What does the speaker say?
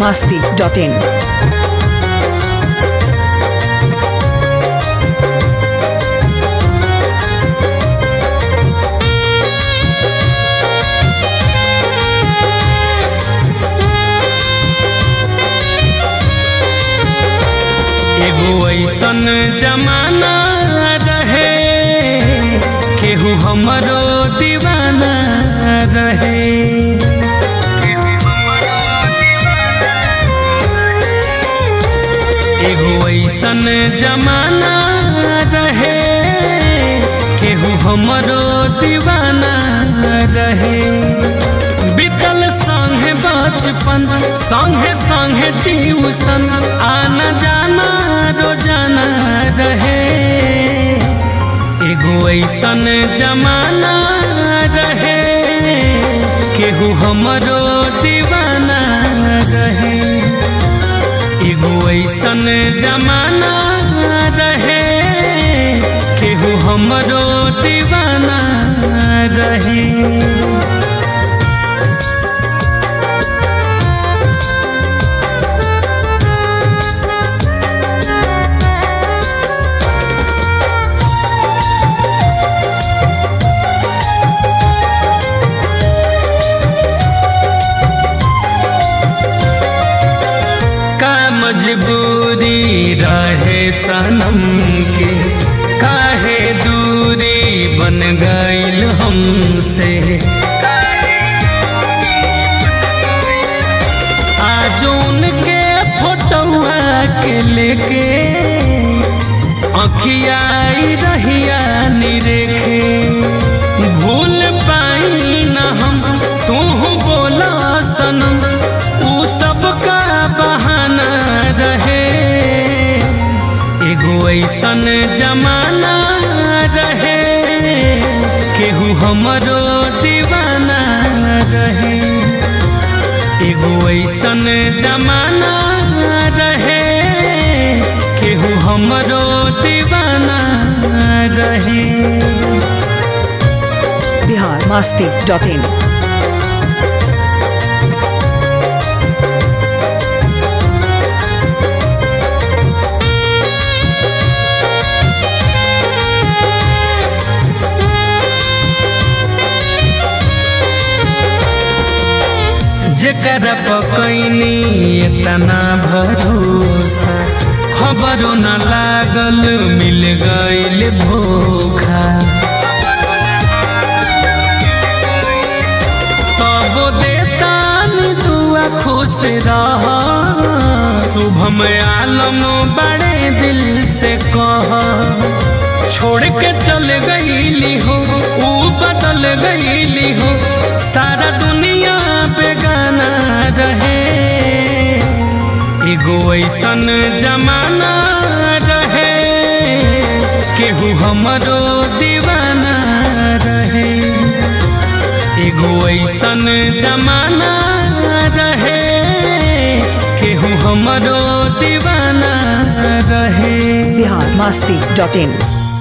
masti.in. एगो ऐसन जमाना रहे केहू हमरो दीवाना रहे एगो ऐसन जमाना रहे केहू हमरो दीवाना रहे बीतल संगे बचपन संगे संगे ट्यूशन आना जाना रोजाना रहे एगो ऐसन जमाना रहे केहू हमरो दीवाना रहे एगो ऐसन जमाना रहे केहू हमरो दीवाना रहे का मजबूरी रहे सनम के काहे दूरी बन गईल हमसे आज उनके फोटोआ के लेके अखियाई रहिया निरेखे भूल पाई न हम तू बोला सनम ऊ सबका बहाना रहे एगो ऐसन जमाना रहे केहू हमरो दीवाना रहे एगो ऐसन जमाना रहे केहू हमरो दीवाना रहे Bihar masti.in. जेकर पकैनी इतना भरोसा खबरो न लागल मिल गईल धोखा तब देतान दुआ खुश रह शुभम आलम बड़े दिल से कह छोड़ के चल गईली हो ऊ बदल गईली हो सारा दुनिया बेगाना रहे एगो ऐसन जमाना रहे केहू हमरो दीवाना रहे एगो ऐसन जमाना रहे केहू हमरो दीवाना रहे Bihar masti.in.